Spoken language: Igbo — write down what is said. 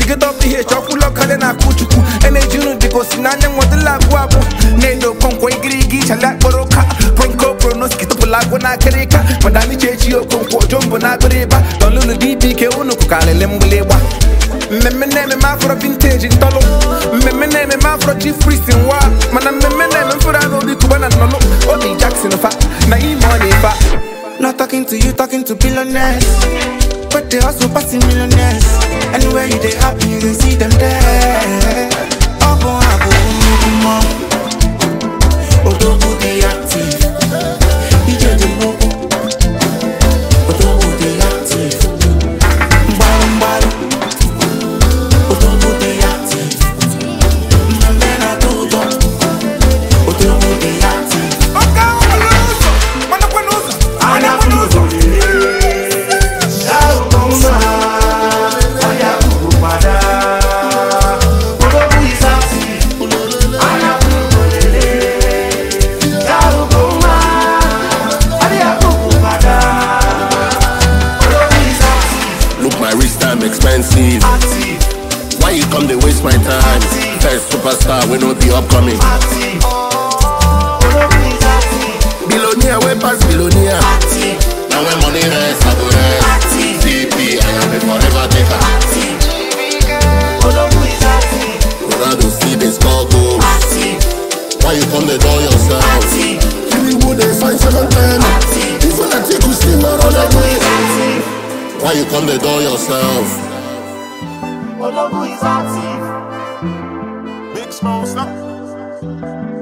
get up ihe chọkwụlọ kale na akụ chukwu eneji unu dịgosi n'anya nwọdịla abụọ abụọ na-edo okonkwo igirigi chale akpọrọ ụka pronko pronoski tụpụla agwụ na akịrịka madami chechi okonkwo jombo na agụrịba dọlụlụ dibike unu kụkarịrị mgbịlịgba mmemme na-ememe afro vinteji ntọlụ mmemme na-ememe afro chief priest nwa mana mmemme na-eme mfụrụ anụ obi kuba na nnọlụ obi jackson fa na ime ọ na-efa Not talking to you, talking to billionaires. But they also passing millionaires. Anywhere you they happy, you can see them there. Abo abo nukumo. Odogu they active. DJ the logo. Odogu they active. Mbalo mbalo. Odogu they active. Mbembena todo. Odogu they active. Ọka ọbụla ụzọ mana kwana ụzọ Anya kwuru ụzọ. Look, my wrist time expensive. Why you come they waste my time? First superstar, we know the upcoming. Billionaire, we pass billionaire. Now when money rest, I go rest. CP, I am a forever taker. Ronaldo see the score goals. Why you come the door yourself? You would they find second time. Even I take you see my other way. Why you come the door yourself? Big smoke, stop.